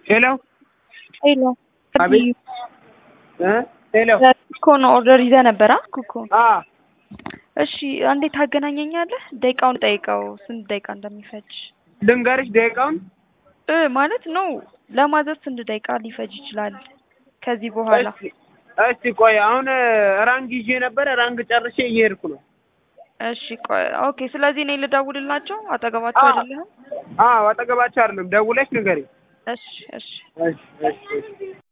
ሄሎ ሄሎ አቤት እ ሄሎ እኮ ነው ኦርደር ይዘህ ነበር አ ኩኮ አ እሺ አንዴ ታገናኘኛለህ ደቂቃውን ጠይቀው ስንት ደቂቃ እንደሚፈጅ ልንገርሽ ደቂቃውን እ ማለት ነው ለማዘዝ ስንት ደቂቃ ሊፈጅ ይችላል ከዚህ በኋላ እስቲ እስቲ ቆይ አሁን ራንግ ይዤ ነበር ራንግ ጨርሼ እየሄድኩ ነው እሺ ቆይ ኦኬ ስለዚህ እኔ ልደውልላቸው አጠገባቸው አ- አይደለህም አዎ አጠገባቸው አይደለም ደውለሽ ንገሪ እሺ እሺ እሺ እሺ እሺ